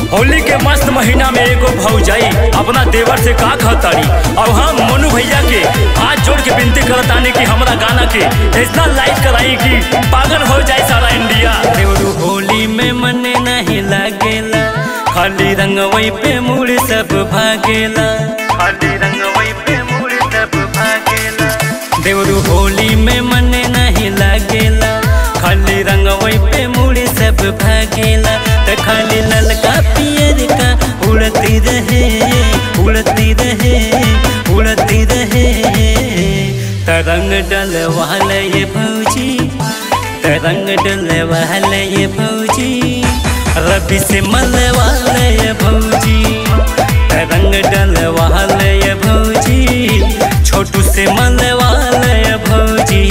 होली के मस्त महीना में एगो भौजाई अपना देवर से का कहताड़ी और हम मनु भैया के हाथ जोड़ के विनती करतानी कि हमरा गाना के इतना लाइक कराई कि पागल हो जाए सारा इंडिया देवरू होली में मन नहीं लागेला खाली रंगवई पे मुड़ सब भागेला खाली रंगवई पे मुड़ सब भागेला देवरू होली में मन नहीं लागेला खाली रंगवई पे मुड़ी सब भागेला त खाली ललका पियर का उड़ती रहे उड़ती रहे उड़ती रहे तरंग डल वाले ये भौजी तरंग डल वाले ये भौजी रबी से मल वाले ये भौजी तरंग डल वाले ये भौजी छोटू से मल वाले ये भौजी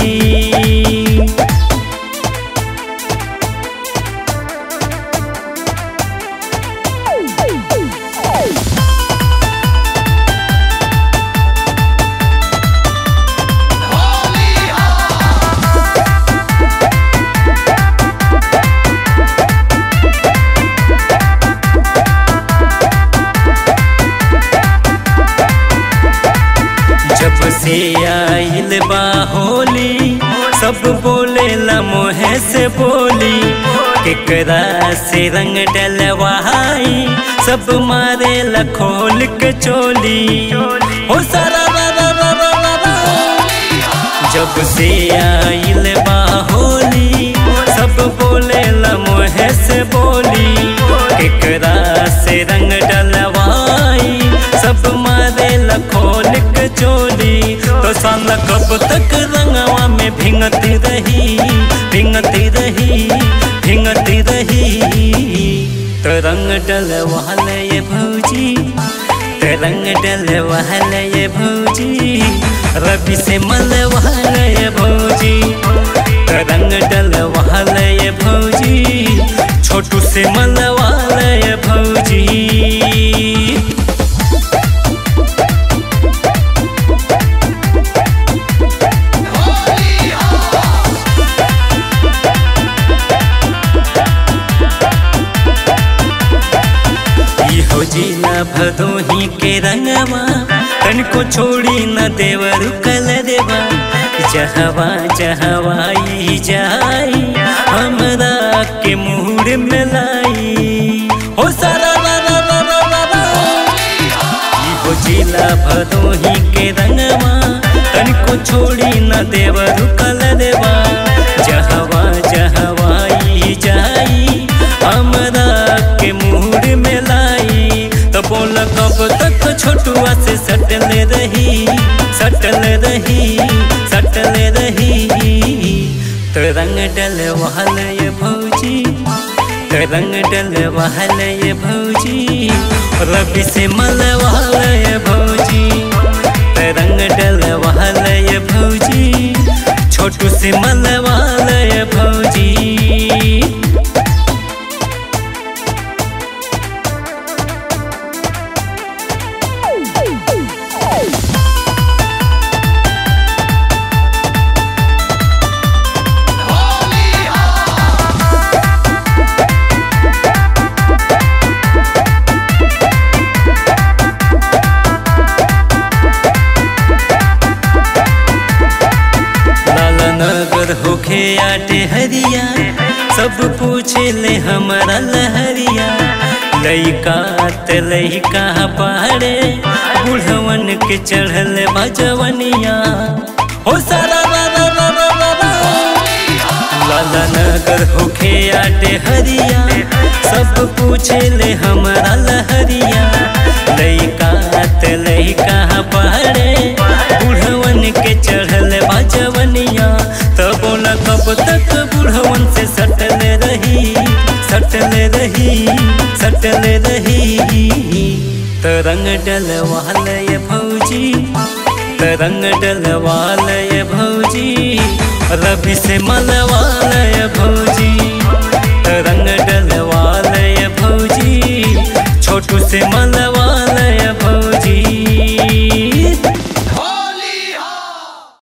जब से आइल बा होली सब बोले ला मोहे से बोली केकरा से रंग डलवाई सब मारे ला खोल के चोली हो सारा रा रा रा रा रा रा। जब से आइल बा होली सब बोले ला मोहे से बोली केकरा से रंग डलवाई सब मारे ला खोल के चोली तो साला कब तक रंगवा में भिंगती रही भिंगती रही भिंगती रही तो रंग डल वाले ये भौजी तो रंग डल वाले ये भौजी रबी से मल वाले ये भौजी तो रंग डल वाले ये भौजी छोटू से मल वाले ये भौजी हो जिला भदोही के रंगवा तन को छोड़ी न देवर कल देवा जहवा जहवाई जाई हमरा के मुहर में लाई हो सारा रा रा रा रा रा रा। ई हो जिला भदोही के रंगवा तन को छोड़ी न देवर कल देवा जहवा जहवाई जाई हमरा के मुहर में लाई तो बोल कब तक छोटुआ से सटल रही सटल रही सटल रही तो रंग डल वहल ये भौजी तो रंग डल वहल ये भौजी रबी से मल वहल ये भौजी तो रंग डल वहल ये भौजी छोटू से मल वहल ये भौजी लाला नगर होखे आटे हरिया सब पूछे ले हमारा लहरिया लइका त लइका पहाड़े बुढ़वन के चढ़ल बजवनिया हो सारा रा रा रा रा रा रा। लाला नगर होखे आटे हरिया सब पूछे ले हमारा लहरिया लइका त लइका पहाड़े बुढ़वन के चढ़ल बाजवनिया तो बोला कब तक बुढ़वन से सटल रही सटल रही सटल रही तो रंग डल वाले ये भौजी तो रंग डल वाले ये भौजी रबी से मल वाले ये भौजी तो रंग डल वाले ये भौजी छोटू से मल वाले ये भौजी